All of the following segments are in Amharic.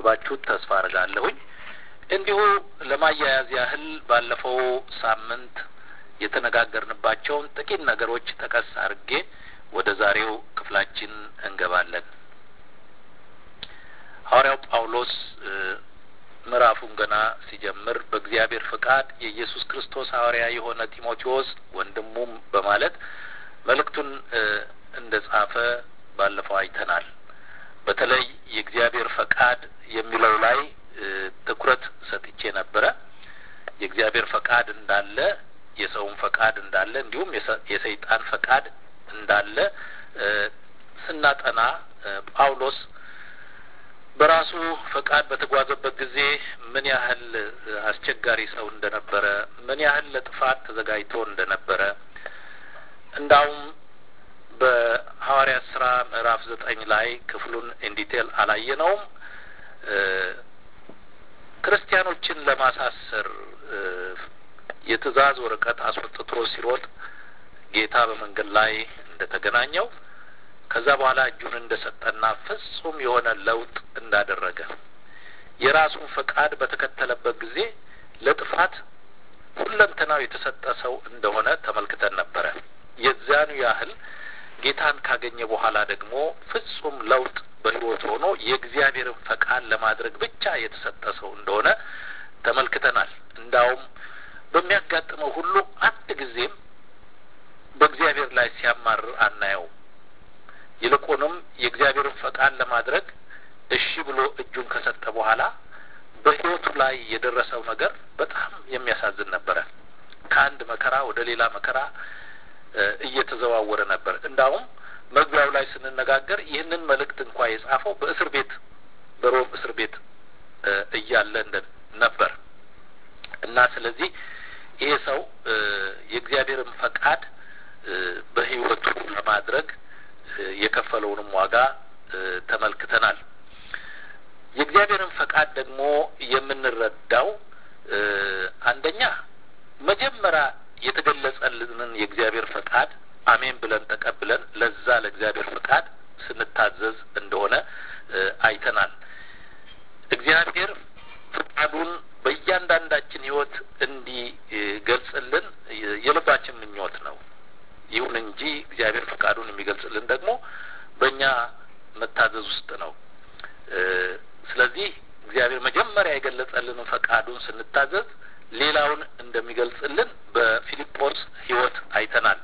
እንዳነበባችሁት ተስፋ አድርጋለሁኝ። እንዲሁ ለማያያዝ ያህል ባለፈው ሳምንት የተነጋገርንባቸውን ጥቂት ነገሮች ጠቀስ አድርጌ ወደ ዛሬው ክፍላችን እንገባለን። ሐዋርያው ጳውሎስ ምዕራፉን ገና ሲጀምር በእግዚአብሔር ፈቃድ የኢየሱስ ክርስቶስ ሐዋርያ የሆነ ጢሞቴዎስ ወንድሙም በማለት መልእክቱን እንደ ጻፈ ባለፈው አይተናል። በተለይ የእግዚአብሔር ፈቃድ የሚለው ላይ ትኩረት ሰጥቼ ነበረ። የእግዚአብሔር ፈቃድ እንዳለ፣ የሰውን ፈቃድ እንዳለ፣ እንዲሁም የሰይጣን ፈቃድ እንዳለ ስናጠና ጳውሎስ በራሱ ፈቃድ በተጓዘበት ጊዜ ምን ያህል አስቸጋሪ ሰው እንደነበረ፣ ምን ያህል ለጥፋት ተዘጋጅቶ እንደነበረ እንዳውም በሐዋርያት ስራ ምዕራፍ ዘጠኝ ላይ ክፍሉን ኢንዲቴል አላየነውም። ክርስቲያኖችን ለማሳሰር የትእዛዝ ወረቀት አስወጥቶ ሲሮጥ ጌታ በመንገድ ላይ እንደተገናኘው ከዛ በኋላ እጁን እንደሰጠና ፍጹም የሆነ ለውጥ እንዳደረገ የራሱን ፈቃድ በተከተለበት ጊዜ ለጥፋት ሁለንተናው የተሰጠ ሰው እንደሆነ ተመልክተን ነበረ። የዚያኑ ያህል ጌታን ካገኘ በኋላ ደግሞ ፍጹም ለውጥ በሕይወት ሆኖ የእግዚአብሔርን ፈቃድ ለማድረግ ብቻ የተሰጠ ሰው እንደሆነ ተመልክተናል። እንዳውም በሚያጋጥመው ሁሉ አንድ ጊዜም በእግዚአብሔር ላይ ሲያማርር አናየው። ይልቁንም የእግዚአብሔርን ፈቃድ ለማድረግ እሺ ብሎ እጁን ከሰጠ በኋላ በሕይወቱ ላይ የደረሰው ነገር በጣም የሚያሳዝን ነበረ። ከአንድ መከራ ወደ ሌላ መከራ እየተዘዋወረ ነበር። እንዳውም መግቢያው ላይ ስንነጋገር ይህንን መልእክት እንኳ የጻፈው በእስር ቤት በሮም እስር ቤት እያለ ነበር እና ስለዚህ ይሄ ሰው የእግዚአብሔርን ፈቃድ በሕይወቱ ለማድረግ የከፈለውንም ዋጋ ተመልክተናል። የእግዚአብሔርን ፈቃድ ደግሞ የምንረዳው አንደኛ መጀመሪያ የተገለጸልንን የእግዚአብሔር ፈቃድ አሜን ብለን ተቀብለን ለዛ ለእግዚአብሔር ፈቃድ ስንታዘዝ እንደሆነ አይተናል። እግዚአብሔር ፈቃዱን በእያንዳንዳችን ሕይወት እንዲገልጽልን የልባችን ምኞት ነው። ይሁን እንጂ እግዚአብሔር ፈቃዱን የሚገልጽልን ደግሞ በእኛ መታዘዝ ውስጥ ነው። ስለዚህ እግዚአብሔር መጀመሪያ የገለጸልንን ፈቃዱን ስንታዘዝ ሌላውን እንደሚገልጽልን በፊልጶስ ሕይወት አይተናል።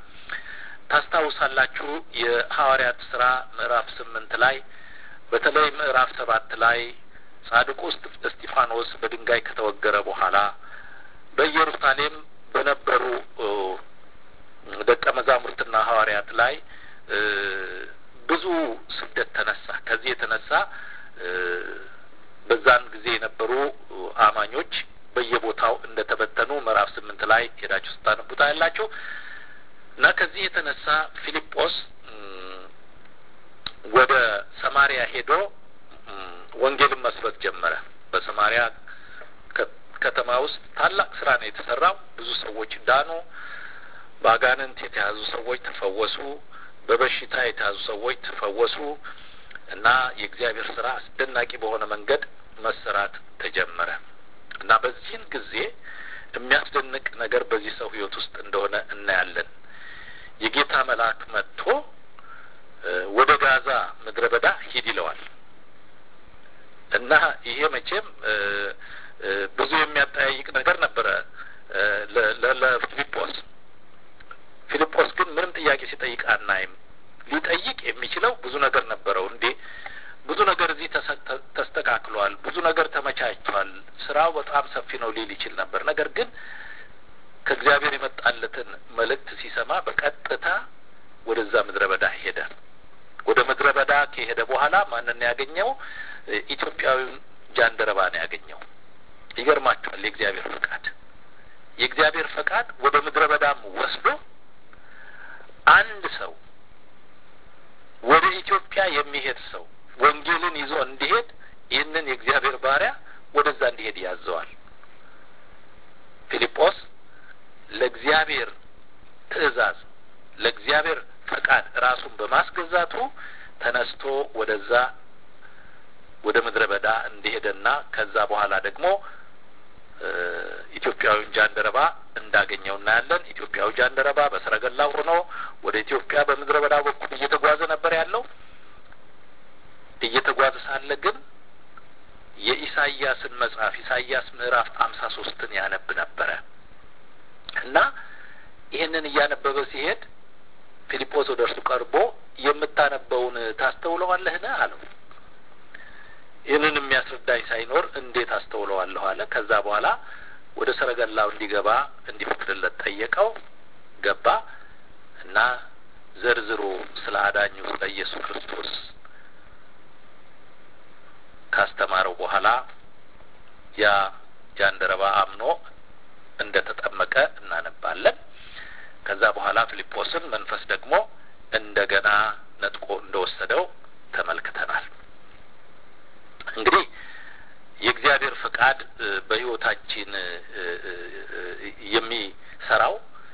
ታስታውሳላችሁ የሐዋርያት ስራ ምዕራፍ ስምንት ላይ በተለይ ምዕራፍ ሰባት ላይ ጻድቁ እስጢፋኖስ በድንጋይ ከተወገረ በኋላ በኢየሩሳሌም በነበሩ ደቀ መዛሙርትና ሐዋርያት ላይ ብዙ ስደት ተነሳ። ከዚህ የተነሳ በዛን ጊዜ የነበሩ አማኞች በየቦታው እንደተበተኑ ምዕራፍ ስምንት ላይ ሄዳችሁ ስታነቡታ ያላችሁ እና ከዚህ የተነሳ ፊልጶስ ወደ ሰማሪያ ሄዶ ወንጌልን መስበክ ጀመረ። በሰማሪያ ከተማ ውስጥ ታላቅ ስራ ነው የተሰራው። ብዙ ሰዎች ዳኑ። በአጋንንት የተያዙ ሰዎች ተፈወሱ። በበሽታ የተያዙ ሰዎች ተፈወሱ እና የእግዚአብሔር ስራ አስደናቂ በሆነ መንገድ መሰራት ተጀመረ እና በዚህን ጊዜ የሚያስደንቅ ነገር በዚህ ሰው ሕይወት ውስጥ እንደሆነ እናያለን። የጌታ መልአክ መጥቶ ወደ ጋዛ ምድረ በዳ ሂድ ይለዋል እና ይሄ መቼም ብዙ የሚያጠያይቅ ነገር ነበረ ለፊልጶስ። ፊልጶስ ግን ምንም ጥያቄ ሲጠይቅ አናይም። ሊጠይቅ የሚችለው ብዙ ነገር ነበረው። እንዴ ብዙ ነገር እዚህ ተስተካክሏል፣ ብዙ ነገር ተመቻችቷል፣ ስራው በጣም ሰፊ ነው ሊል ይችል ነበር። ነገር ግን ከእግዚአብሔር የመጣለትን መልእክት ሲሰማ በቀጥታ ወደዛ ምድረ በዳ ሄደ። ወደ ምድረ በዳ ከሄደ በኋላ ማንን ያገኘው? ኢትዮጵያዊውን ጃንደረባ ነው ያገኘው። ይገርማችኋል። የእግዚአብሔር ፈቃድ የእግዚአብሔር ፈቃድ ወደ ምድረ በዳም ወስዶ አንድ ሰው ወደ ኢትዮጵያ የሚሄድ ሰው ወንጌልን ይዞ እንዲሄድ ይህንን የእግዚአብሔር ባሪያ ወደዛ እንዲሄድ ያዘዋል። ፊልጶስ ለእግዚአብሔር ትእዛዝ ለእግዚአብሔር ፈቃድ ራሱን በማስገዛቱ ተነስቶ ወደዛ ወደ ምድረ በዳ እንደሄደና ከዛ በኋላ ደግሞ ኢትዮጵያዊውን ጃንደረባ እንዳገኘው እናያለን። ኢትዮጵያዊ ጃንደረባ በሰረገላ ሆኖ ወደ ኢትዮጵያ በምድረ በዳ በኩል እየተጓዘ ነበር ያለው። እየተጓዘ ሳለ ግን የኢሳይያስን መጽሐፍ ኢሳይያስ ምዕራፍ አምሳ ሶስትን ያነብ ነበረ እና ይህንን እያነበበ ሲሄድ ፊልጶስ ወደ እርሱ ቀርቦ የምታነበውን ታስተውለዋለህን? አለው። ይህንን የሚያስረዳኝ ሳይኖር እንዴት አስተውለዋለሁ አለ። ከዛ በኋላ ወደ ሰረገላው እንዲገባ እንዲፈቅድለት ጠየቀው። ገባ እና ዘርዝሮ ስለ አዳኙ ስለ ኢየሱስ ክርስቶስ ካስተማረው በኋላ ያ ጃንደረባ አምኖ እንደ ተጠመቀ እናነባለን። ከዛ በኋላ ፊልጶስን መንፈስ ደግሞ እንደገና ነጥቆ እንደወሰደው ተመልክተናል። እንግዲህ የእግዚአብሔር ፈቃድ በሕይወታችን የሚሰራው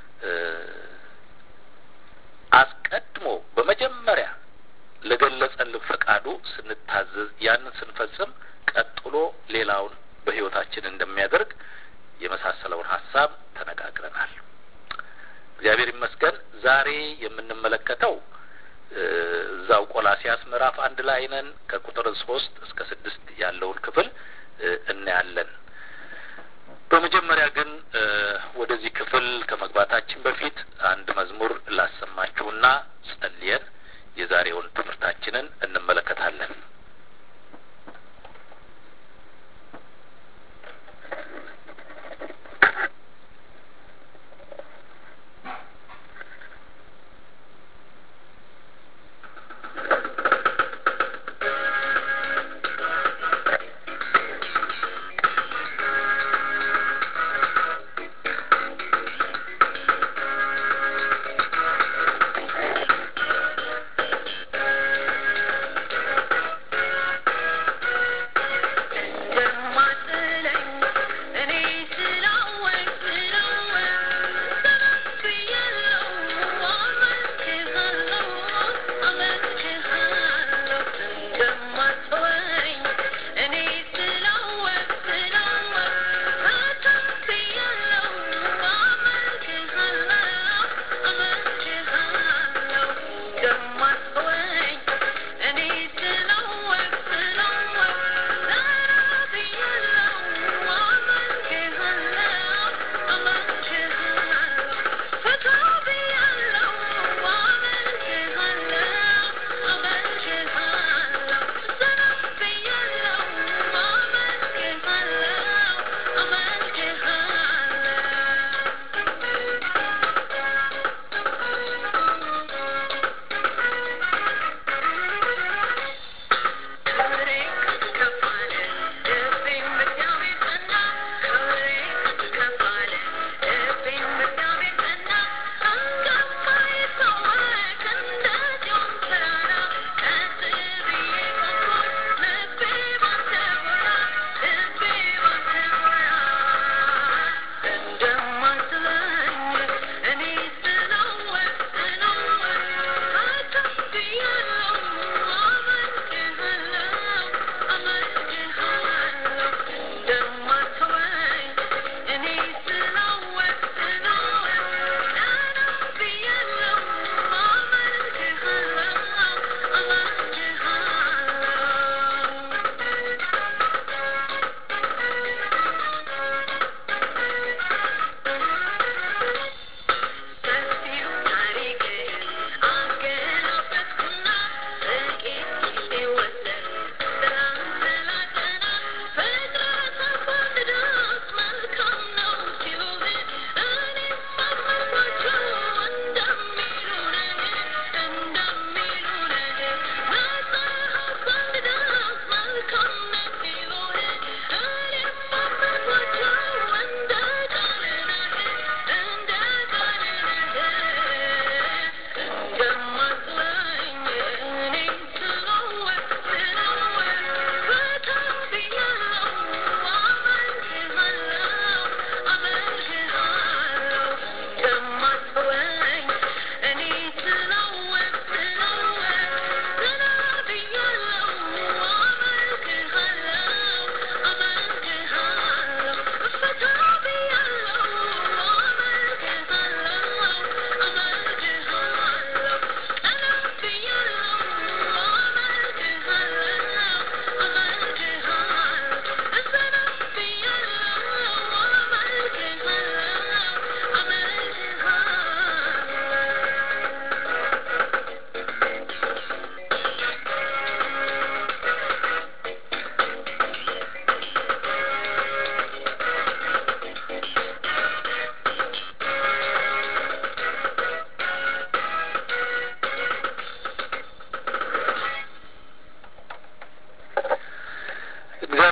አስቀድሞ በመጀመሪያ ለገለጸልን ፈቃዱ ስንታዘዝ ያንን ስንፈጽም ቀጥሎ ሌላውን በሕይወታችን እንደሚያደርግ የመሳሰለውን ሀሳብ ተነጋግረናል። እግዚአብሔር ይመስገን። ዛሬ የምንመለከተው እዛው ቆላሲያስ ምዕራፍ አንድ ላይ ነን። ከቁጥር ሶስት እስከ ስድስት ያለውን ክፍል እናያለን። በመጀመሪያ ግን ወደዚህ ክፍል ከመግባታችን በፊት አንድ መዝሙር ላሰማችሁና ጸልየን የዛሬውን ትምህርታችንን እንመለከታለን።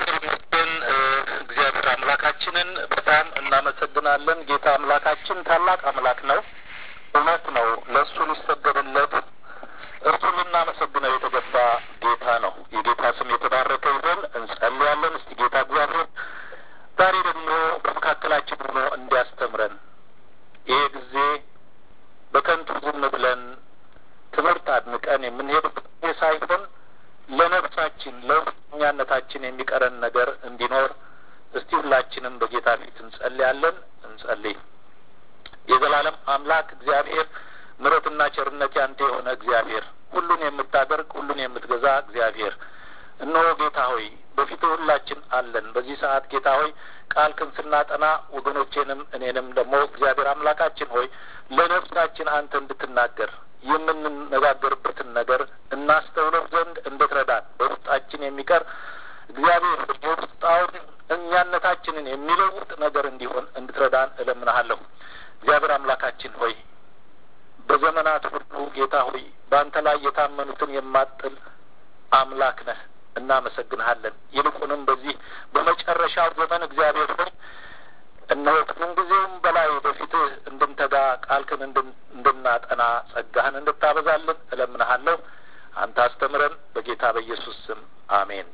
ይመስገን እግዚአብሔር አምላካችንን በጣም እናመሰግናለን። ጌታ አምላካችን ታላቅ አምላክ ነው። እውነት ነው። ለእሱ ሊሰገድለት እርሱ ልናመሰግነው የተገባ ጌታ ነው። የጌታ ስም የተባረከ ይሁን። እንጸልያለን። እስቲ ጌታ እግዚአብሔር ዛሬ ደግሞ በመካከላችን ሆኖ እንዲያስተምረን ይሄ ጊዜ በከንቱ ዝም ብለን ትምህርት አድንቀን የምንሄድበት ሳይሆን ለነፍሳችን ለውስጠኛነታችን የሚቀረን ነገር እንዲኖር እስቲ ሁላችንም በጌታ ፊት እንጸልያለን። እንጸልይ። የዘላለም አምላክ እግዚአብሔር ምሕረትና ቸርነት ያንተ የሆነ እግዚአብሔር ሁሉን የምታደርግ ሁሉን የምትገዛ እግዚአብሔር እነሆ ጌታ ሆይ በፊት ሁላችን አለን። በዚህ ሰዓት ጌታ ሆይ ቃልክን ስናጠና ወገኖቼንም እኔንም ደግሞ እግዚአብሔር አምላካችን ሆይ ለነፍሳችን አንተ እንድትናገር የምንነጋገርበትን ነገር እናስተውለው ዘንድ እንድትረዳን በውስጣችን የሚቀር እግዚአብሔር የውስጣውን እኛነታችንን የሚለውጥ ነገር እንዲሆን እንድትረዳን እለምናሃለሁ። እግዚአብሔር አምላካችን ሆይ በዘመናት ሁሉ ጌታ ሆይ በአንተ ላይ የታመኑትን የማጥል አምላክ ነህ። እናመሰግንሃለን። ይልቁንም በዚህ በመጨረሻው ዘመን እግዚአብሔር ሆይ እነሆ ከምንጊዜውም በላይ በፊትህ እንድንተጋ ቃልክን እንድናጠና ጸጋህን እንድታበዛልን እለምንሃለሁ። አንተ አስተምረን፣ በጌታ በኢየሱስ ስም አሜን።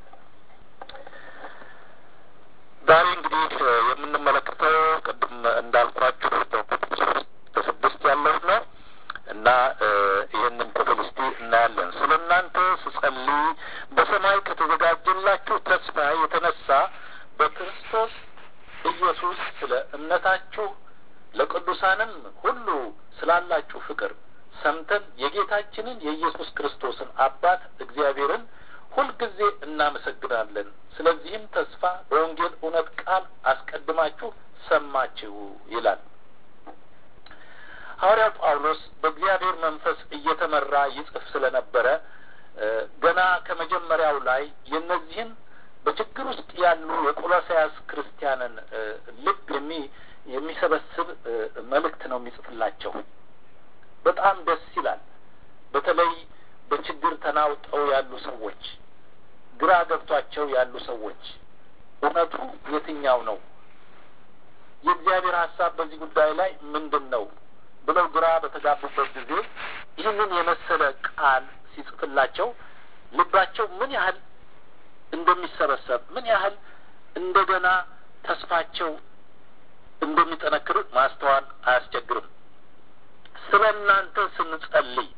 ዛሬ እንግዲህ የምንመለከተው ቅድም እንዳልኳችሁ ስድስት ያለው ነው እና ይህንን ክፍል እስቲ እናያለን። ስለ እናንተ ስጸልይ በሰማይ ከተዘጋጀላችሁ ተስፋ የተነሳ በክርስቶስ ኢየሱስ ስለ እምነታችሁ ለቅዱሳንም ሁሉ ስላላችሁ ፍቅር ሰምተን የጌታችንን የኢየሱስ ክርስቶስን አባት እግዚአብሔርን ሁልጊዜ እናመሰግናለን። ስለዚህም ተስፋ በወንጌል እውነት ቃል አስቀድማችሁ ሰማችሁ ይላል። ሐዋርያው ጳውሎስ በእግዚአብሔር መንፈስ እየተመራ ይጽፍ ስለነበረ ገና ከመጀመሪያው ላይ የእነዚህን በችግር ውስጥ ያሉ የቆሎሳያስ ክርስቲያንን ልብ የሚ የሚሰበስብ መልእክት ነው የሚጽፍላቸው። በጣም ደስ ይላል። በተለይ በችግር ተናውጠው ያሉ ሰዎች፣ ግራ ገብቷቸው ያሉ ሰዎች እውነቱ የትኛው ነው? የእግዚአብሔር ሀሳብ በዚህ ጉዳይ ላይ ምንድን ነው ብለው ግራ በተጋቡበት ጊዜ ይህንን የመሰለ ቃል ሲጽፍላቸው ልባቸው ምን ያህል እንደሚሰበሰብ ምን ያህል እንደገና ተስፋቸው እንደሚጠነክር ማስተዋል አያስቸግርም። ስለ እናንተ ስንጸልይ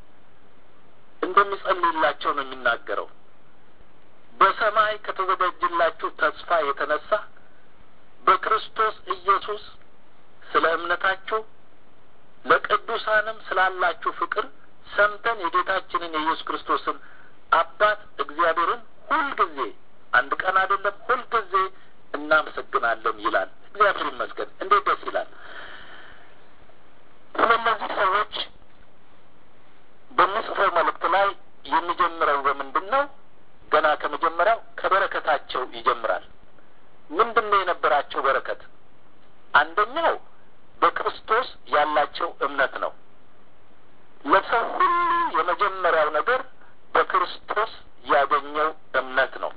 እንደሚጸልይላቸው ነው የሚናገረው። በሰማይ ከተዘጋጀላችሁ ተስፋ የተነሳ በክርስቶስ ኢየሱስ ስለ እምነታችሁ ለቅዱሳንም ስላላችሁ ፍቅር ሰምተን የጌታችንን የኢየሱስ ክርስቶስን አባት እግዚአብሔርን ሁልጊዜ አንድ ቀን አይደለም ሁልጊዜ እናመሰግናለን ይላል። እግዚአብሔር ይመስገን። እንዴት ደስ ይላል! ስለነዚህ ሰዎች በሚጽፈው መልእክት ላይ የሚጀምረው በምንድን ነው? ገና ከመጀመሪያው ከበረከታቸው ይጀምራል። ምንድን ነው የነበራቸው በረከት? አንደኛው በክርስቶስ ያላቸው እምነት ነው። ለሰው ሁሉ የመጀመሪያው ነገር በክርስቶስ ያገኘው እምነት ነው።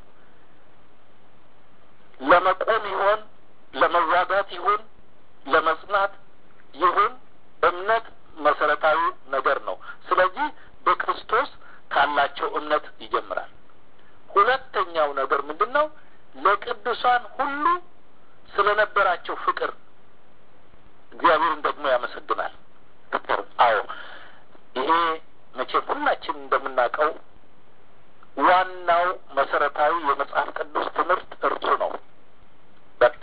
ለመቆም ይሆን ለመዋጋት ይሁን ለመጽናት ይሁን እምነት መሰረታዊ ነገር ነው። ስለዚህ በክርስቶስ ካላቸው እምነት ይጀምራል። ሁለተኛው ነገር ምንድን ነው? ለቅዱሳን ሁሉ ስለነበራቸው ፍቅር እግዚአብሔርን ደግሞ ያመሰግናል። ፍቅር አዎ፣ ይሄ መቼም ሁላችን እንደምናውቀው ዋናው መሰረታዊ የመጽሐፍ ቅዱስ ትምህርት እርሱ ነው። በቃ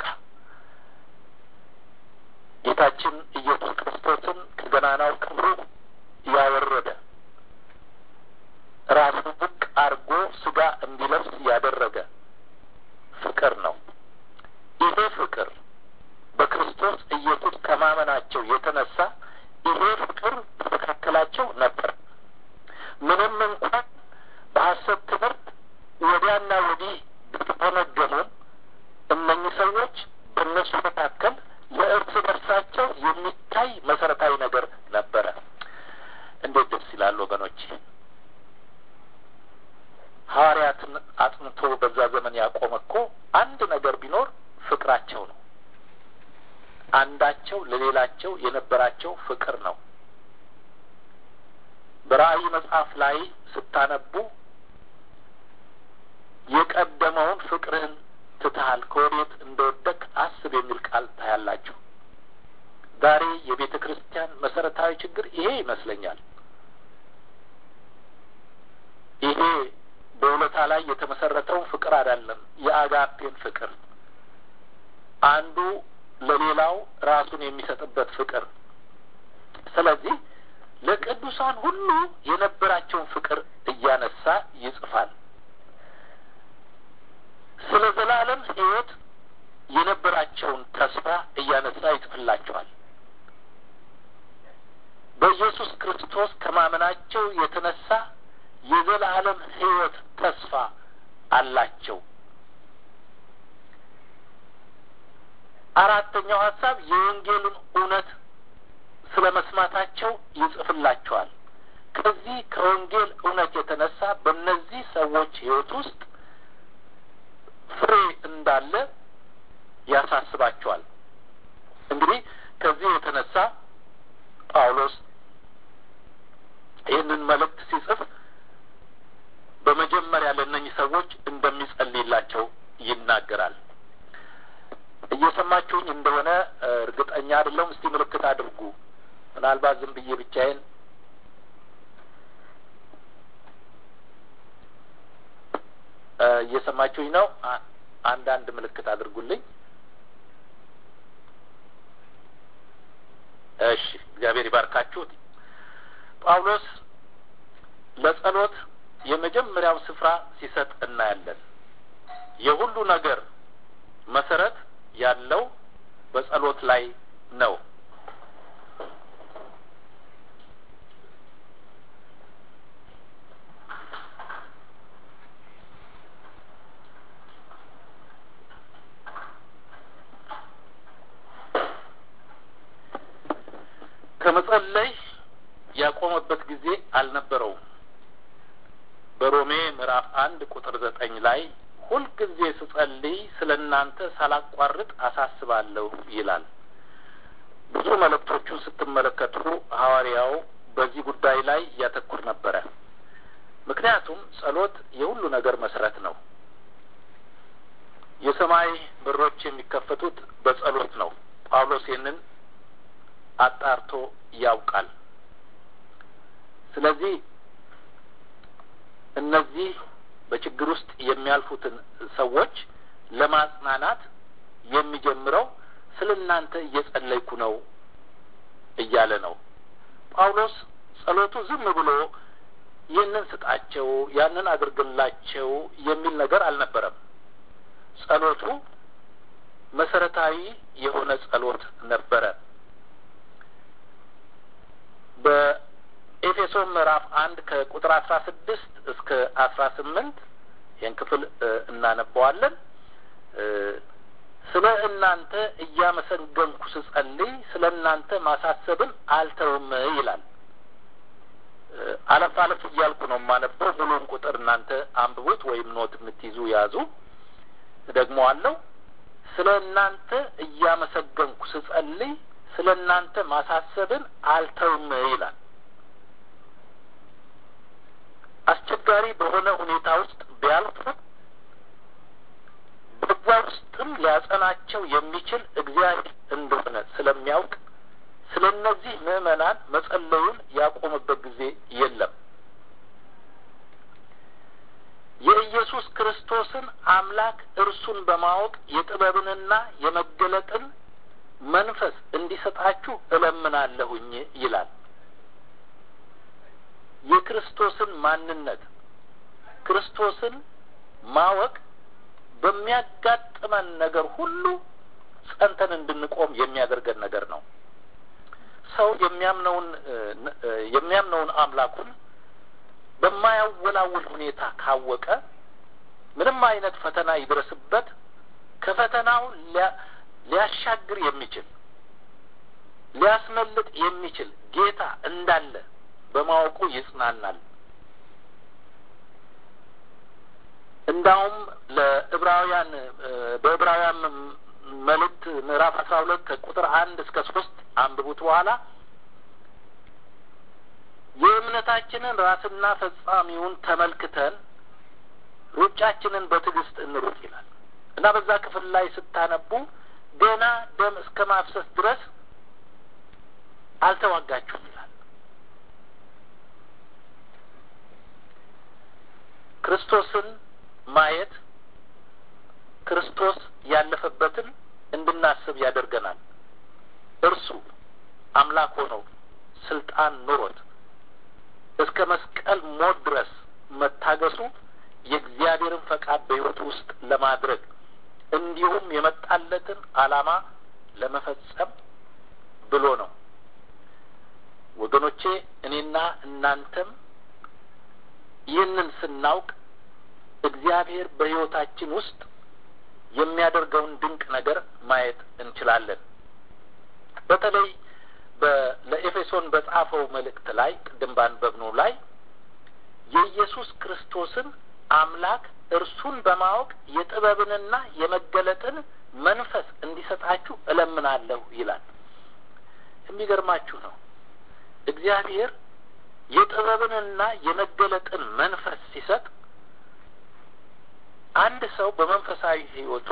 ጌታችን ኢየሱስ ክርስቶስን ከገናናው ክብሩ ያወረደ ራሱን ዝቅ አድርጎ ስጋ እንዲለብስ ያደረገ ፍቅር ነው። ይሄ ፍቅር በክርስቶስ ኢየሱስ ከማመናቸው የተነሳ ይሄ ፍቅር በመካከላቸው ነበር። ምንም እንኳን በሐሰት ትምህርት ወዲያና ወዲህ ቢተነገሙም እነኚህ ሰዎች በእነሱ መካከል ለእርስ በርሳቸው የሚታይ መሰረታዊ ነገር ነበረ። አንድ ነገር ቢኖር ፍቅራቸው ነው። አንዳቸው ለሌላቸው የነበራቸው ፍቅር ነው። በራእይ መጽሐፍ ላይ ስታነቡ የቀደመውን ፍቅርህን ትተሃል ከወዴት እንደወደቅ አስብ የሚል ቃል ታያላችሁ። ዛሬ የቤተ ክርስቲያን መሰረታዊ ችግር ይሄ ይመስለኛል። ይሄ በውለታ ላይ የተመሰረተውን ፍቅር አይደለም፣ የአጋፔን ፍቅር አንዱ ለሌላው ራሱን የሚሰጥበት ፍቅር። ስለዚህ ለቅዱሳን ሁሉ የነበራቸውን ፍቅር እያነሳ ይጽፋል። ስለ ዘላለም ሕይወት የነበራቸውን ተስፋ እያነሳ ይጽፍላቸዋል። በኢየሱስ ክርስቶስ ከማመናቸው የተነሳ የዘላለም ሕይወት ተስፋ አላቸው። አራተኛው ሀሳብ የወንጌልን እውነት ስለ መስማታቸው ይጽፍላቸዋል። ከዚህ ከወንጌል እውነት የተነሳ በእነዚህ ሰዎች ሕይወት ውስጥ ፍሬ እንዳለ ያሳስባቸዋል። እንግዲህ ከዚህ የተነሳ ጳውሎስ ይህንን መልእክት ሲጽፍ በመጀመሪያ ለእነኚህ ሰዎች እንደሚጸልይላቸው ይናገራል። እየሰማችሁኝ እንደሆነ እርግጠኛ አይደለሁም። እስቲ ምልክት አድርጉ። ምናልባት ዝም ብዬ ብቻዬን እየሰማችሁኝ ነው። አንዳንድ ምልክት አድርጉልኝ። እሺ፣ እግዚአብሔር ይባርካችሁ። ጳውሎስ ለጸሎት የመጀመሪያው ስፍራ ሲሰጥ እናያለን። የሁሉ ነገር መሰረት ያለው በጸሎት ላይ ነው። ከመጸለይ ያቆመበት ጊዜ አልነበረውም። በሮሜ ምዕራፍ አንድ ቁጥር ዘጠኝ ላይ ሁልጊዜ ስጸልይ ስለ እናንተ ሳላቋርጥ አሳስባለሁ ይላል። ብዙ መልእክቶቹን ስትመለከቱ ሐዋርያው በዚህ ጉዳይ ላይ እያተኩር ነበረ። ምክንያቱም ጸሎት የሁሉ ነገር መሰረት ነው። የሰማይ በሮች የሚከፈቱት በጸሎት ነው። ጳውሎስ ይህንን አጣርቶ ያውቃል። ስለዚህ እነዚህ በችግር ውስጥ የሚያልፉትን ሰዎች ለማጽናናት የሚጀምረው ስለ እናንተ እየጸለይኩ ነው እያለ ነው። ጳውሎስ ጸሎቱ ዝም ብሎ ይህንን ስጣቸው፣ ያንን አድርግላቸው የሚል ነገር አልነበረም። ጸሎቱ መሰረታዊ የሆነ ጸሎት ነበረ። በኤፌሶን ምዕራፍ አንድ ከቁጥር አስራ ስድስት እስከ አስራ ስምንት ይህን ክፍል እናነበዋለን። ስለ እናንተ እያመሰገንኩ ስጸልይ ስለ እናንተ ማሳሰብን አልተውም ይላል። አለፍ አለፍ እያልኩ ነው የማነበው። ሙሉን ቁጥር እናንተ አንብቡት ወይም ኖት የምትይዙ ያዙ። ደግሞ አለው ስለ እናንተ እያመሰገንኩ ስጸልይ ስለ እናንተ ማሳሰብን አልተውም ይላል። አስቸጋሪ በሆነ ሁኔታ ውስጥ ቢያልፉ በዛ ውስጥም ሊያጸናቸው የሚችል እግዚአብሔር እንደሆነ ስለሚያውቅ ስለ እነዚህ ምዕመናን መጸለዩን ያቆመበት ጊዜ የለም። የኢየሱስ ክርስቶስን አምላክ እርሱን በማወቅ የጥበብንና የመገለጥን መንፈስ እንዲሰጣችሁ እለምናለሁኝ ይላል። የክርስቶስን ማንነት ክርስቶስን ማወቅ በሚያጋጥመን ነገር ሁሉ ጸንተን እንድንቆም የሚያደርገን ነገር ነው። ሰው የሚያምነውን የሚያምነውን አምላኩን በማያወላውል ሁኔታ ካወቀ ምንም አይነት ፈተና ይድረስበት ከፈተናው ሊያሻግር የሚችል ሊያስመልጥ የሚችል ጌታ እንዳለ በማወቁ ይጽናናል። እንዳውም ለዕብራውያን በዕብራውያን መልእክት ምዕራፍ አስራ ሁለት ከቁጥር አንድ እስከ ሶስት አንብቡት በኋላ የእምነታችንን ራስና ፈጻሚውን ተመልክተን ሩጫችንን በትዕግስት እንሩጥ ይላል እና በዛ ክፍል ላይ ስታነቡ ገና ደም እስከ ማፍሰስ ድረስ አልተዋጋችሁም ይላል። ክርስቶስን ማየት ክርስቶስ ያለፈበትን እንድናስብ ያደርገናል። እርሱ አምላክ ሆኖ ስልጣን ኑሮት እስከ መስቀል ሞት ድረስ መታገሱ የእግዚአብሔርን ፈቃድ በሕይወቱ ውስጥ ለማድረግ እንዲሁም የመጣለትን ዓላማ ለመፈጸም ብሎ ነው። ወገኖቼ እኔና እናንተም ይህንን ስናውቅ እግዚአብሔር በሕይወታችን ውስጥ የሚያደርገውን ድንቅ ነገር ማየት እንችላለን። በተለይ ለኤፌሶን በጻፈው መልእክት ላይ ቅድም ባነበብነው ላይ የኢየሱስ ክርስቶስን አምላክ እርሱን በማወቅ የጥበብንና የመገለጥን መንፈስ እንዲሰጣችሁ እለምናለሁ ይላል። የሚገርማችሁ ነው። እግዚአብሔር የጥበብንና የመገለጥን መንፈስ ሲሰጥ አንድ ሰው በመንፈሳዊ ሕይወቱ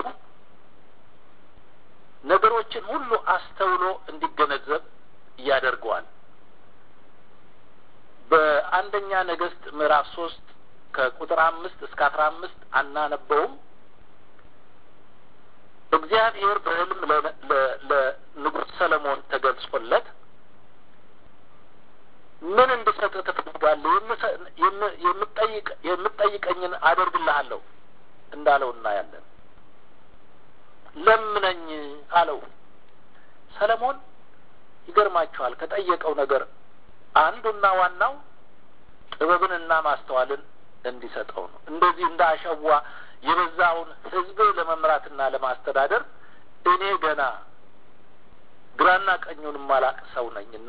ነገሮችን ሁሉ አስተውሎ እንዲገነዘብ ያደርገዋል። በአንደኛ ነገሥት ምዕራፍ ሶስት ከቁጥር አምስት እስከ አስራ አምስት አናነበውም። እግዚአብሔር በሕልም ለንጉሥ ሰለሞን ተገልጾለት ምን እንድሰጥህ ትፈልጋለህ? የምትጠይቀኝን አደርግልሃለሁ እንዳለው እናያለን። ለምነኝ አለው። ሰለሞን ይገርማችኋል፣ ከጠየቀው ነገር አንዱና ዋናው ጥበብንና ማስተዋልን እንዲሰጠው ነው። እንደዚህ እንደ አሸዋ የበዛውን ሕዝብ ለመምራትና ለማስተዳደር እኔ ገና ግራና ቀኙን ማላቅ ሰው ነኝና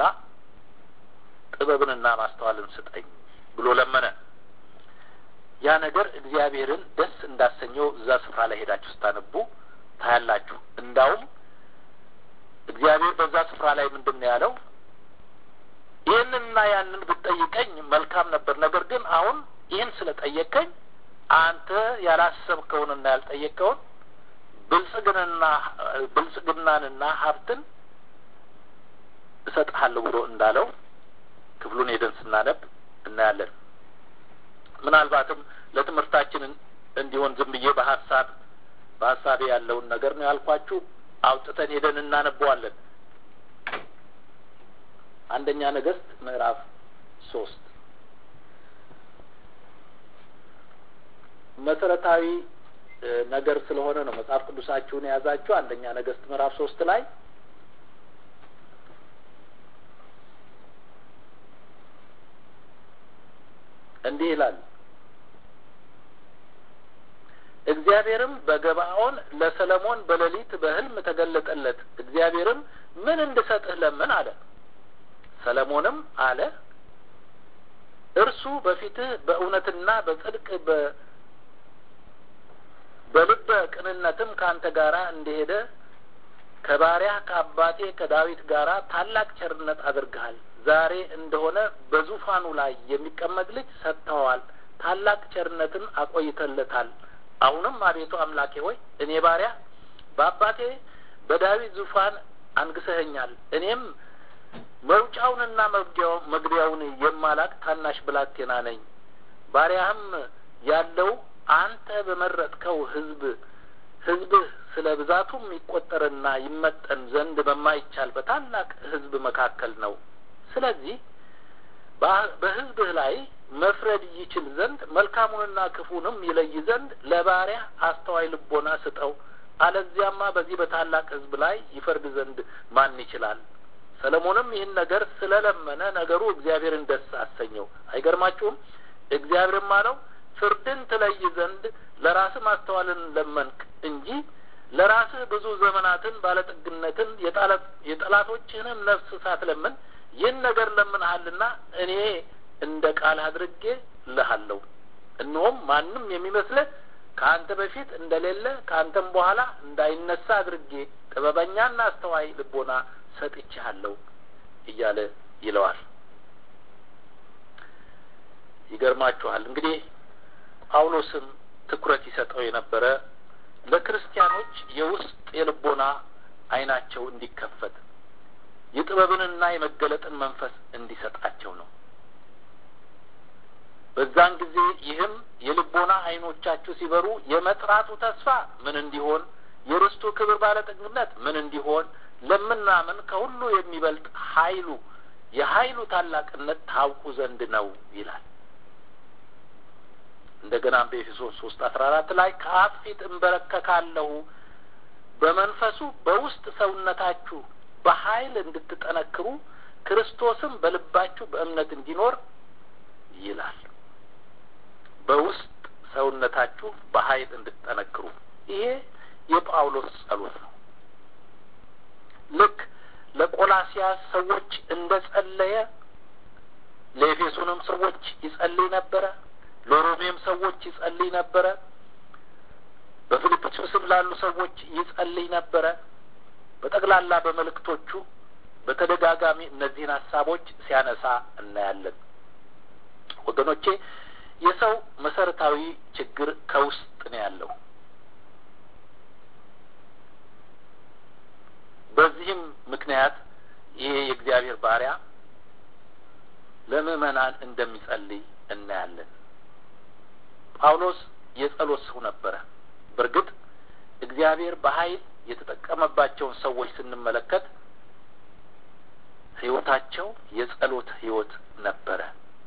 ጥበብንና ማስተዋልን ስጠኝ ብሎ ለመነ። ያ ነገር እግዚአብሔርን ደስ እንዳሰኘው እዛ ስፍራ ላይ ሄዳችሁ ስታነቡ ታያላችሁ። እንዳውም እግዚአብሔር በዛ ስፍራ ላይ ምንድን ነው ያለው? ይህንንና ያንን ብትጠይቀኝ መልካም ነበር። ነገር ግን አሁን ይህን ስለጠየቀኝ አንተ ያላሰብከውንና ያልጠየቀውን ብልጽግንና ብልጽግናንና ሀብትን እሰጥሃለሁ ብሎ እንዳለው ክፍሉን ሄደን ስናነብ እናያለን። ምናልባትም ለትምህርታችን እንዲሆን ዝም ብዬ በሀሳብ በሀሳቤ ያለውን ነገር ነው ያልኳችሁ። አውጥተን ሄደን እናነበዋለን። አንደኛ ነገሥት ምዕራፍ ሶስት መሰረታዊ ነገር ስለሆነ ነው መጽሐፍ ቅዱሳችሁን የያዛችሁ። አንደኛ ነገሥት ምዕራፍ ሶስት ላይ እንዲህ ይላል። እግዚአብሔርም በገባኦን ለሰለሞን በሌሊት በሕልም ተገለጠለት። እግዚአብሔርም ምን እንድሰጥህ ለምን አለ። ሰለሞንም አለ እርሱ በፊትህ በእውነትና በጽድቅ በልበ ቅንነትም ከአንተ ጋራ እንደሄደ ከባሪያህ ከአባቴ ከዳዊት ጋራ ታላቅ ቸርነት አድርገሃል። ዛሬ እንደሆነ በዙፋኑ ላይ የሚቀመጥ ልጅ ሰጥተዋል። ታላቅ ቸርነትን አቆይተለታል። አሁንም አቤቱ አምላኬ ሆይ እኔ ባሪያ በአባቴ በዳዊት ዙፋን አንግሰኸኛል። እኔም መውጫውንና መግቢያውን የማላቅ ታናሽ ብላቴና ነኝ። ባሪያህም ያለው አንተ በመረጥከው ሕዝብ ሕዝብህ ስለ ብዛቱም ይቆጠርና ይመጠን ዘንድ በማይቻል በታላቅ ሕዝብ መካከል ነው። ስለዚህ በሕዝብህ ላይ መፍረድ ይችል ዘንድ መልካሙንና ክፉንም ይለይ ዘንድ ለባሪያ አስተዋይ ልቦና ስጠው። አለዚያማ በዚህ በታላቅ ሕዝብ ላይ ይፈርድ ዘንድ ማን ይችላል? ሰለሞንም ይህን ነገር ስለለመነ ነገሩ እግዚአብሔርን ደስ አሰኘው። አይገርማችሁም? እግዚአብሔርም አለው ፍርድን ትለይ ዘንድ ለራስህ ማስተዋልን ለመንክ እንጂ ለራስህ ብዙ ዘመናትን ባለጠግነትን የጠላቶችህንም ነፍስ ሳትለምን ይህን ነገር ለምንሃልና እኔ እንደ ቃል አድርጌ ልሃለሁ። እነሆም ማንም የሚመስልህ ከአንተ በፊት እንደሌለ ከአንተም በኋላ እንዳይነሳ አድርጌ ጥበበኛና አስተዋይ ልቦና ሰጥቼሃለሁ እያለ ይለዋል። ይገርማችኋል እንግዲህ ጳውሎስም ትኩረት ይሰጠው የነበረ ለክርስቲያኖች የውስጥ የልቦና ዓይናቸው እንዲከፈት የጥበብንና የመገለጥን መንፈስ እንዲሰጣቸው ነው። በዛን ጊዜ ይህም የልቦና ዓይኖቻችሁ ሲበሩ የመጥራቱ ተስፋ ምን እንዲሆን፣ የርስቱ ክብር ባለጠግነት ምን እንዲሆን ለምናምን ከሁሉ የሚበልጥ ኃይሉ የኃይሉ ታላቅነት ታውቁ ዘንድ ነው ይላል። እንደገና በኤፌሶን ሶስት አስራ አራት ላይ ከአብ ፊት እንበረከካለሁ በመንፈሱ በውስጥ ሰውነታችሁ በኃይል እንድትጠነክሩ ክርስቶስም በልባችሁ በእምነት እንዲኖር ይላል። በውስጥ ሰውነታችሁ በኃይል እንድትጠነክሩ ይሄ የጳውሎስ ጸሎት ነው። ልክ ለቆላሲያስ ሰዎች እንደ ጸለየ ለኤፌሶንም ሰዎች ይጸልይ ነበረ። ለሮሜም ሰዎች ይጸልይ ነበረ። በፊልጵስዩስም ላሉ ሰዎች ይጸልይ ነበረ። በጠቅላላ በመልእክቶቹ በተደጋጋሚ እነዚህን ሀሳቦች ሲያነሳ እናያለን። ወገኖቼ የሰው መሰረታዊ ችግር ከውስጥ ነው ያለው። በዚህም ምክንያት ይሄ የእግዚአብሔር ባሪያ ለምዕመናን እንደሚጸልይ እናያለን። ጳውሎስ የጸሎት ሰው ነበረ። በእርግጥ እግዚአብሔር በኃይል የተጠቀመባቸውን ሰዎች ስንመለከት ሕይወታቸው የጸሎት ሕይወት ነበረ።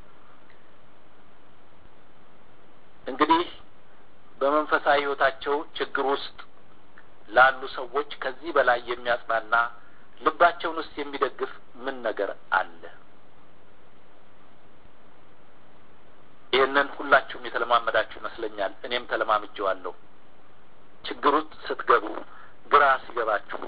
እንግዲህ በመንፈሳዊ ሕይወታቸው ችግር ውስጥ ላሉ ሰዎች ከዚህ በላይ የሚያጽናና ልባቸውን ውስጥ የሚደግፍ ምን ነገር አለ? ይህንን ሁላችሁም የተለማመዳችሁ ይመስለኛል። እኔም ተለማምጄዋለሁ። ችግር ውስጥ ስትገቡ፣ ግራ ሲገባችሁ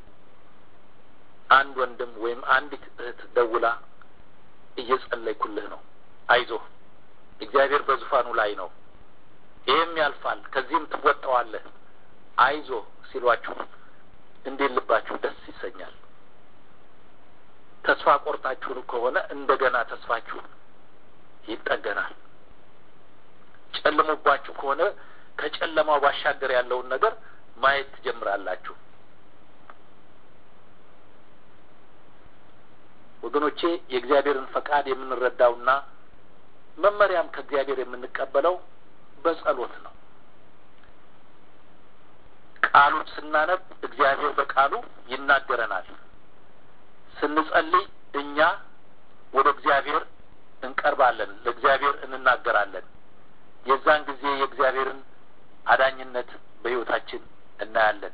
አንድ ወንድም ወይም አንዲት እህት ደውላ እየጸለይኩልህ ነው፣ አይዞህ፣ እግዚአብሔር በዙፋኑ ላይ ነው፣ ይህም ያልፋል፣ ከዚህም ትወጣዋለህ፣ አይዞህ ሲሏችሁ እንዴት ልባችሁ ደስ ይሰኛል። ተስፋ ቆርጣችሁ ከሆነ እንደገና ተስፋችሁ ይጠገናል። ጨልሞባችሁ ከሆነ ከጨለማው ባሻገር ያለውን ነገር ማየት ትጀምራላችሁ። ወገኖቼ የእግዚአብሔርን ፈቃድ የምንረዳውና መመሪያም ከእግዚአብሔር የምንቀበለው በጸሎት ነው። ቃሉን ስናነብ እግዚአብሔር በቃሉ ይናገረናል። ስንጸልይ እኛ ወደ እግዚአብሔር እንቀርባለን፣ ለእግዚአብሔር እንናገራለን። የዛን ጊዜ የእግዚአብሔርን አዳኝነት በሕይወታችን እናያለን።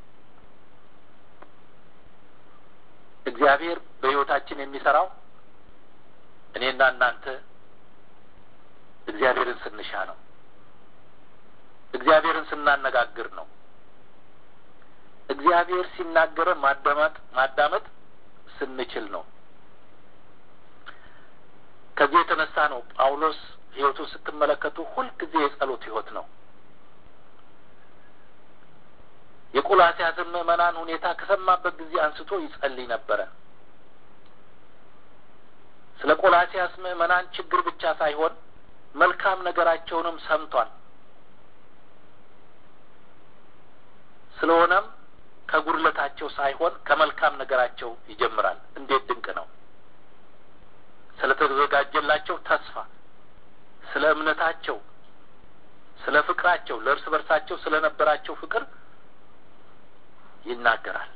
እግዚአብሔር በሕይወታችን የሚሰራው እኔና እናንተ እግዚአብሔርን ስንሻ ነው። እግዚአብሔርን ስናነጋግር ነው። እግዚአብሔር ሲናገረን ማዳመጥ ማዳመጥ ስንችል ነው። ከዚህ የተነሳ ነው ጳውሎስ ሕይወቱን ስትመለከቱ ሁልጊዜ የጸሎት ሕይወት ነው። የቆላስያስን ምዕመናን ሁኔታ ከሰማበት ጊዜ አንስቶ ይጸልይ ነበረ። ስለ ቆላስያስ ምዕመናን ችግር ብቻ ሳይሆን መልካም ነገራቸውንም ሰምቷል። ስለሆነም ከጉድለታቸው ሳይሆን ከመልካም ነገራቸው ይጀምራል። እንዴት ድንቅ ነው! ስለ ተዘጋጀላቸው ተስፋ፣ ስለ እምነታቸው፣ ስለ ፍቅራቸው፣ ለእርስ በርሳቸው ስለ ነበራቸው ፍቅር ይናገራል።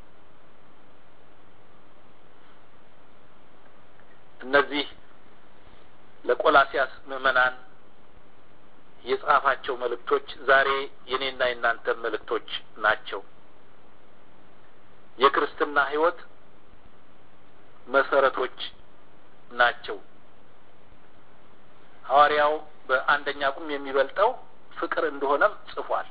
እነዚህ ለቆላሲያስ ምዕመናን የጻፋቸው መልእክቶች ዛሬ የኔና የእናንተ መልእክቶች ናቸው። የክርስትና ሕይወት መሰረቶች ናቸው። ሐዋርያው በአንደኛ ቁም የሚበልጠው ፍቅር እንደሆነም ጽፏል።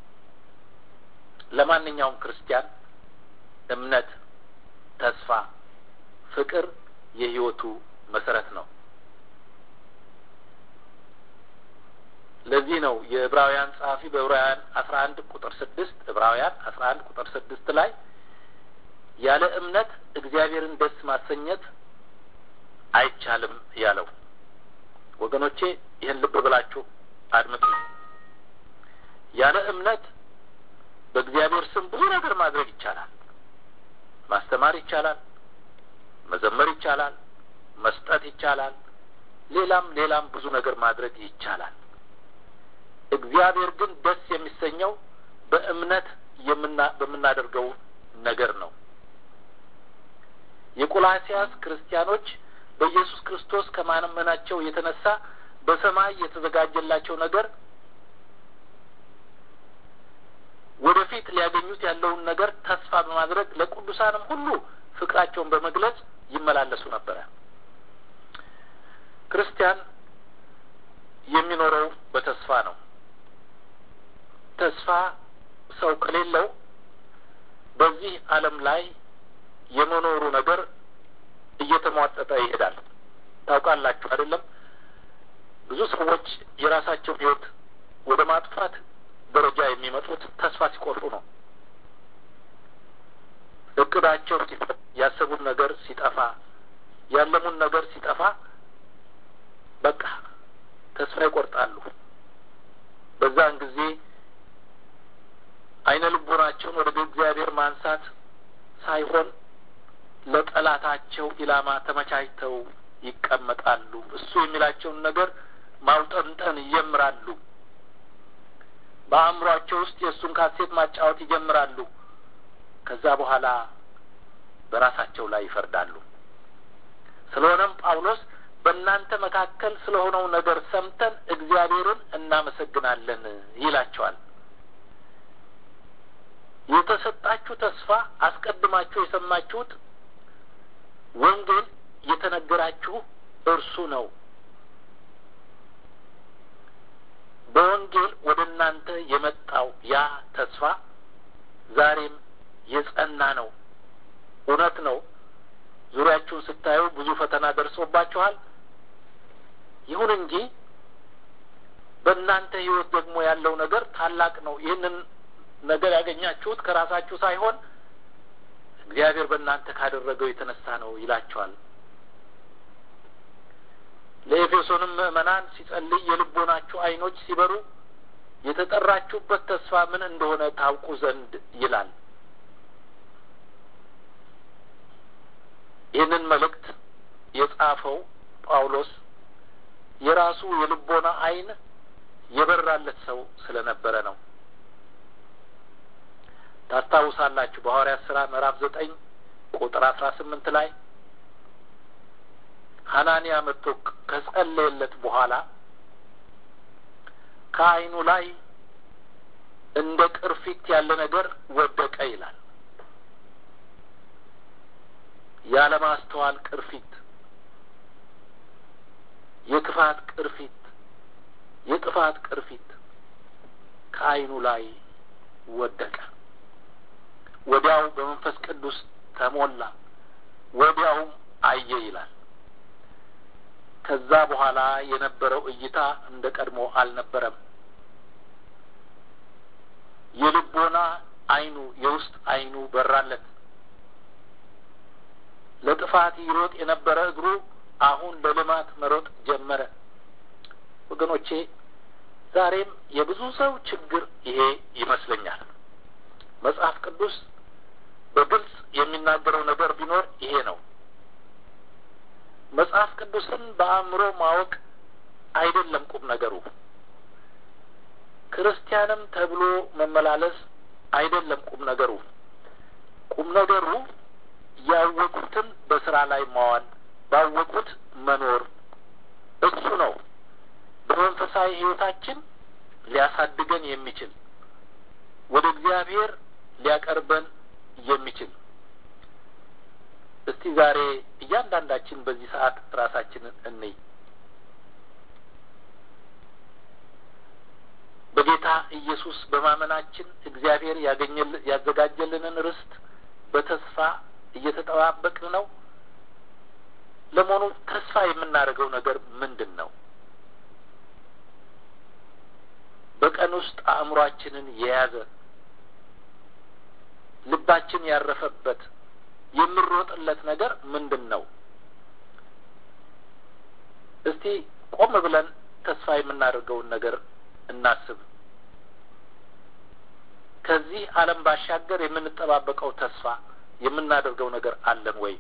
ለማንኛውም ክርስቲያን እምነት፣ ተስፋ፣ ፍቅር የሕይወቱ መሰረት ነው። ለዚህ ነው የዕብራውያን ጸሐፊ በዕብራውያን አስራ አንድ ቁጥር ስድስት ዕብራውያን አስራ አንድ ቁጥር ስድስት ላይ ያለ እምነት እግዚአብሔርን ደስ ማሰኘት አይቻልም ያለው። ወገኖቼ ይህን ልብ ብላችሁ አድምጡ። ያለ እምነት በእግዚአብሔር ስም ብዙ ነገር ማድረግ ይቻላል። ማስተማር ይቻላል፣ መዘመር ይቻላል፣ መስጠት ይቻላል፣ ሌላም ሌላም ብዙ ነገር ማድረግ ይቻላል። እግዚአብሔር ግን ደስ የሚሰኘው በእምነት የምና በምናደርገው ነገር ነው። የቆላሲያስ ክርስቲያኖች በኢየሱስ ክርስቶስ ከማመናቸው የተነሳ በሰማይ የተዘጋጀላቸው ነገር ወደፊት ሊያገኙት ያለውን ነገር ተስፋ በማድረግ ለቅዱሳንም ሁሉ ፍቅራቸውን በመግለጽ ይመላለሱ ነበረ። ክርስቲያን የሚኖረው በተስፋ ነው። ተስፋ ሰው ከሌለው በዚህ ዓለም ላይ የመኖሩ ነገር እየተሟጠጠ ይሄዳል። ታውቃላችሁ አይደለም? ብዙ ሰዎች የራሳቸውን ሕይወት ወደ ማጥፋት ደረጃ የሚመጡት ተስፋ ሲቆርጡ ነው። እቅዳቸው ሲፈ ያሰቡን ነገር ሲጠፋ፣ ያለሙን ነገር ሲጠፋ በቃ ተስፋ ይቆርጣሉ። በዛን ጊዜ አይነ ልቦናቸውን ወደ እግዚአብሔር ማንሳት ሳይሆን ለጠላታቸው ኢላማ ተመቻችተው ይቀመጣሉ። እሱ የሚላቸውን ነገር ማውጠንጠን ይጀምራሉ። በአእምሯቸው ውስጥ የእሱን ካሴት ማጫወት ይጀምራሉ። ከዛ በኋላ በራሳቸው ላይ ይፈርዳሉ። ስለሆነም ጳውሎስ በእናንተ መካከል ስለሆነው ነገር ሰምተን እግዚአብሔርን እናመሰግናለን ይላቸዋል። የተሰጣችሁ ተስፋ አስቀድማችሁ የሰማችሁት ወንጌል የተነገራችሁ እርሱ ነው። በወንጌል ወደ እናንተ የመጣው ያ ተስፋ ዛሬም የጸና ነው። እውነት ነው። ዙሪያችሁን ስታዩ ብዙ ፈተና ደርሶባችኋል። ይሁን እንጂ በእናንተ ሕይወት ደግሞ ያለው ነገር ታላቅ ነው። ይህንን ነገር ያገኛችሁት ከራሳችሁ ሳይሆን እግዚአብሔር በእናንተ ካደረገው የተነሳ ነው ይላቸዋል። ለኤፌሶንም ምዕመናን ሲጸልይ የልቦናችሁ ዓይኖች ሲበሩ የተጠራችሁበት ተስፋ ምን እንደሆነ ታውቁ ዘንድ ይላል። ይህንን መልእክት የጻፈው ጳውሎስ የራሱ የልቦና ዓይን የበራለት ሰው ስለነበረ ነው። ታስታውሳላችሁ በሐዋርያት ሥራ ምዕራፍ ዘጠኝ ቁጥር አስራ ስምንት ላይ ሐናንያ መጥቶ ከጸለየለት በኋላ ከዓይኑ ላይ እንደ ቅርፊት ያለ ነገር ወደቀ ይላል። ያለማስተዋል ቅርፊት፣ የክፋት ቅርፊት፣ የጥፋት ቅርፊት ከዓይኑ ላይ ወደቀ። ወዲያው በመንፈስ ቅዱስ ተሞላ፣ ወዲያውም አየ ይላል። ከዛ በኋላ የነበረው እይታ እንደ ቀድሞ አልነበረም። የልቦና ዓይኑ የውስጥ ዓይኑ በራለት። ለጥፋት ይሮጥ የነበረ እግሩ አሁን ለልማት መሮጥ ጀመረ። ወገኖቼ ዛሬም የብዙ ሰው ችግር ይሄ ይመስለኛል። መጽሐፍ ቅዱስ በግልጽ የሚናገረው ነገር ቢኖር ይሄ ነው። መጽሐፍ ቅዱስን በአእምሮ ማወቅ አይደለም ቁም ነገሩ። ክርስቲያንም ተብሎ መመላለስ አይደለም ቁም ነገሩ። ቁም ነገሩ ያወቁትን በስራ ላይ ማዋል፣ ባወቁት መኖር እሱ ነው በመንፈሳዊ ሕይወታችን ሊያሳድገን የሚችል ወደ እግዚአብሔር ሊያቀርበን የሚችል እስቲ ዛሬ እያንዳንዳችን በዚህ ሰዓት ራሳችንን እንይ። በጌታ ኢየሱስ በማመናችን እግዚአብሔር ያዘጋጀልንን ርስት በተስፋ እየተጠባበቅን ነው። ለመሆኑ ተስፋ የምናደርገው ነገር ምንድን ነው? በቀን ውስጥ አእምሯችንን የያዘ ልባችን ያረፈበት የምንሮጥለት ነገር ምንድን ነው? እስቲ ቆም ብለን ተስፋ የምናደርገውን ነገር እናስብ። ከዚህ ዓለም ባሻገር የምንጠባበቀው ተስፋ የምናደርገው ነገር አለን ወይ?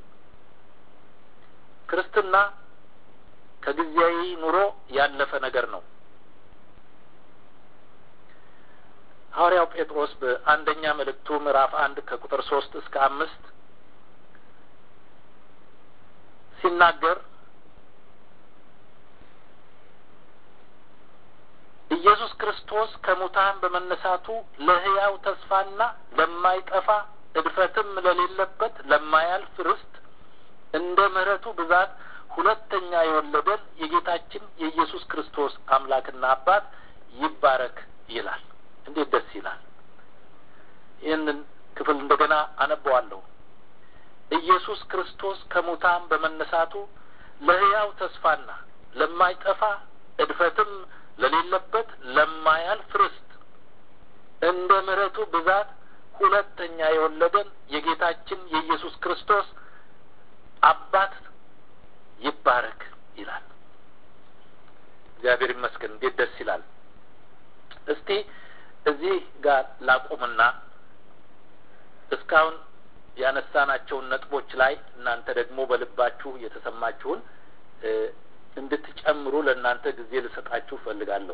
ክርስትና ከጊዜያዊ ኑሮ ያለፈ ነገር ነው። ሐዋርያው ጴጥሮስ በአንደኛ መልእክቱ ምዕራፍ አንድ ከቁጥር ሶስት እስከ አምስት ሲናገር ኢየሱስ ክርስቶስ ከሙታን በመነሳቱ ለሕያው ተስፋና ለማይጠፋ እድፈትም ለሌለበት ለማያልፍ ርስት እንደ ምሕረቱ ብዛት ሁለተኛ የወለደን የጌታችን የኢየሱስ ክርስቶስ አምላክና አባት ይባረክ ይላል። እንዴት ደስ ይላል! ይህንን ክፍል እንደገና አነበዋለሁ። ኢየሱስ ክርስቶስ ከሙታን በመነሳቱ ለሕያው ተስፋና ለማይጠፋ እድፈትም ለሌለበት ለማያልፍ ርስት እንደ ምሕረቱ ብዛት ሁለተኛ የወለደን የጌታችን የኢየሱስ ክርስቶስ አባት ይባረክ ይላል። እግዚአብሔር ይመስገን። እንዴት ደስ ይላል! እስቲ እዚህ ጋር ላቁምና እስካሁን ያነሳናቸውን ነጥቦች ላይ እናንተ ደግሞ በልባችሁ የተሰማችሁን እንድትጨምሩ ለእናንተ ጊዜ ልሰጣችሁ እፈልጋለሁ።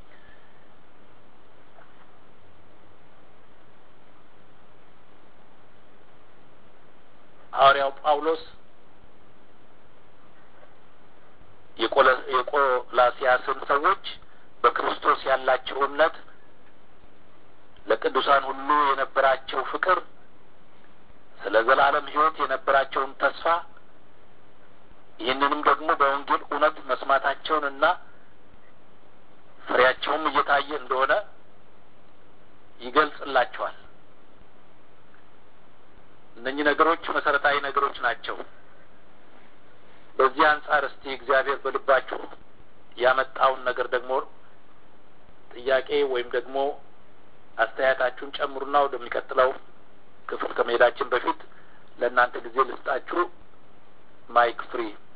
ሐዋርያው ጳውሎስ የቆላሲያስን ሰዎች በክርስቶስ ያላቸው እምነት፣ ለቅዱሳን ሁሉ የነበራቸው ፍቅር፣ ስለ ዘላለም ሕይወት የነበራቸውን ተስፋ ይህንንም ደግሞ በወንጌል እውነት መስማታቸውንና ፍሬያቸውም እየታየ እንደሆነ ይገልጽላቸዋል። እነኚህ ነገሮች መሰረታዊ ነገሮች ናቸው። በዚህ አንጻር እስቲ እግዚአብሔር በልባችሁ ያመጣውን ነገር ደግሞ ጥያቄ ወይም ደግሞ አስተያየታችሁን ጨምሩና ወደሚቀጥለው ክፍል ከመሄዳችን በፊት ለእናንተ ጊዜ ልስጣችሁ። ማይክ ፍሪ